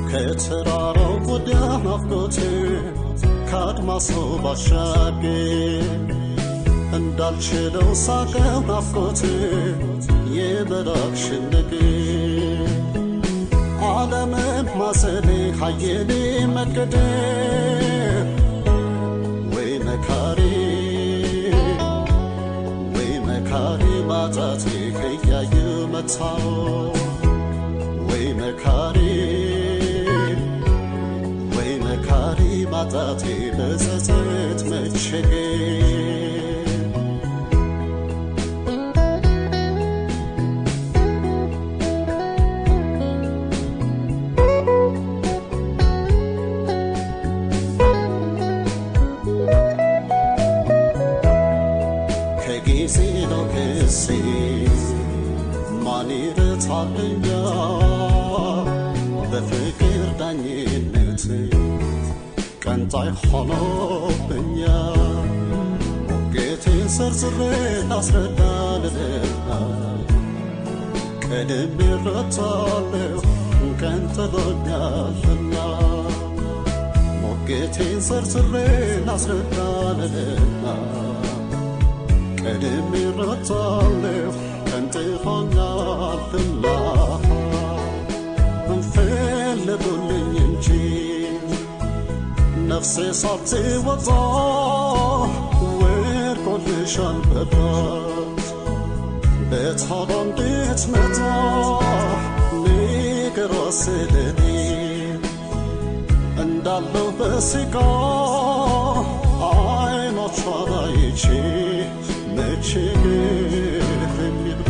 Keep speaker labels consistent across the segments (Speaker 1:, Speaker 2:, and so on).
Speaker 1: ከተራራው ወዲያ ናፍቆቴ ከአድማሱ ባሻገር እንዳልችለው ሳቀው ናፍቆቴ የመራቅሽን ነገር ዓለምን ማሰኔ ሀየኔ መገደር ወይ መካሪ ወይ መካሪ ማጣቴ ከያየ መታው ወይ መካሪ ወይ መካሪ ማጣቴ በጸጸት መቸገር ከጊዜ ነው ክሴ ማን ይረታልኛ በፍቅር ዳኝነት ቀንጣይ ሆኖብኛ ሞጌቴን ሰርስሬ ላስረዳ ልልና ቀድሜ እረታለሁ ቀን ጥሎኛልና ሞጌቴን ሰርስሬ ላስረዳ ልልና ቀድሜ እረታለሁ ቀን ጥሎኛልና እንፈልጉልኝ እንጂ ነፍሴ ሳትወጣ ወድቆልሻል በራት በቶሎ እንድትመጣ ንገሯ ስለኔ እንዳለው በስጋ አይኖቿን አይቼ መቼ ግፍ የሚብቃ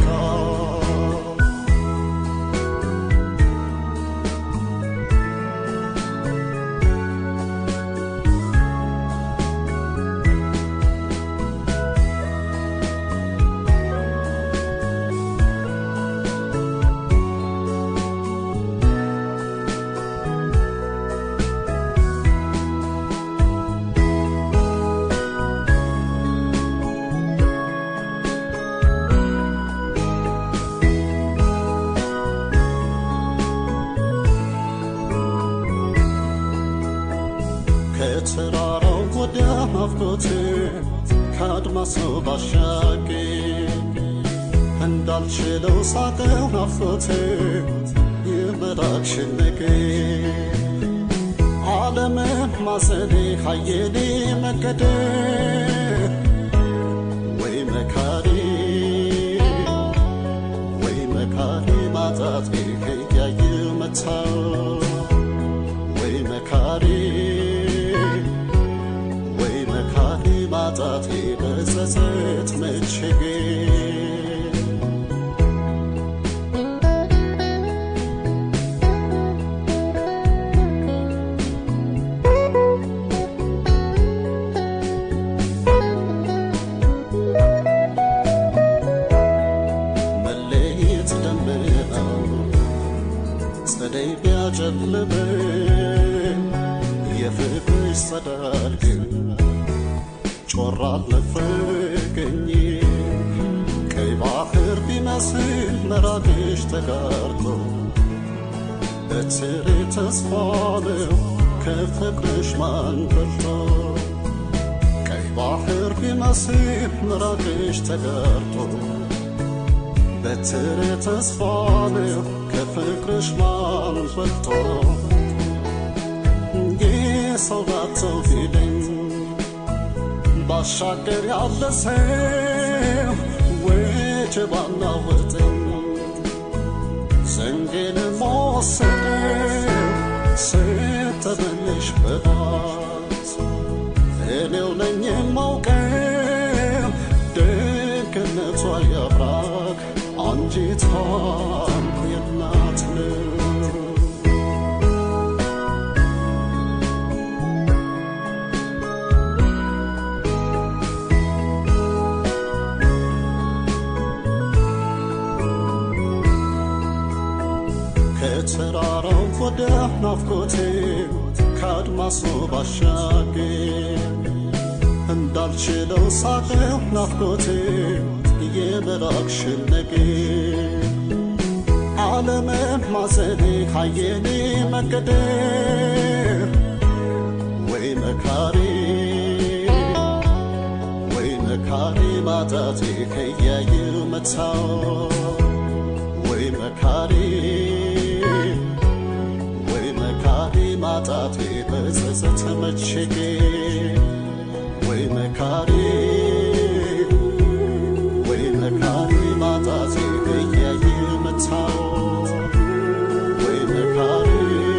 Speaker 1: ከተራራው ወዲያ ናፍቆቴ ከአድማሱ ባሻገር እንዳልችለው ሳቀው ናፍቆቴ የመራቅሽን ነገር ዓለምን ማሰኔ ሀየኔ መገደር ወይ መካሪ ወይ መካሪ ማጣቴ ከያየ መታው ወይ መካሪ ወይ መካሪ ማጣቴ በጸጸት መቸገር መለየት ደመናው ጸደይ ቢያጨልመኝ የፍቅርሽ ጸዳል ግን ጮራ አልነፈቀኝ ቀይ ባህር ቢመስል መራቅሽ ተጋርቶ በትሬ ተስፋ ነው ከፍቅርሽ ማን በልጦ ቀይ ባህር ቢመስል መራቅሽ ተጋርቶ በትሬ ተስፋ ነው ከፍቅርሽ ማን በልጦ የሰው ናቸው ፊደኝ ባሻገር ያለ ሰው ወጀባና ወጠኝ ዘንጌን መወሰደው ስተመለሽ በባት እኔው ነኝ የማውቀው ደግነቷ ያብራክ አንጂቷም የናት ነው ከተራራው ወደ ናፍቆቴ ከአድማሱ ባሻገር እንዳልችለው ሳቀው ናፍቆቴ የመራቅሽን ነገር አለመማሰኔ ካየኔ መገደ ወይ መካሪ ወይ መካሪ ማጣቴ ከያየው መታው ወይ መካሪ ወይ መካሪ ማጣቴ በጸጸት መቸጌ ወይ መካሪ ወይ መካሪ ማጣቴ ከያየው መታው ወይ መካሪ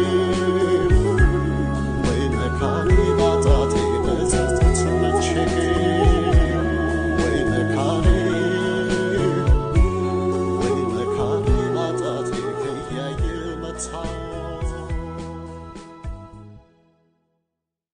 Speaker 1: ወይ መካሪ ማጣቴ በጸጸት መቸጌ ወይ መካሪ ወይ መካሪ ማጣቴ ከያየው መታው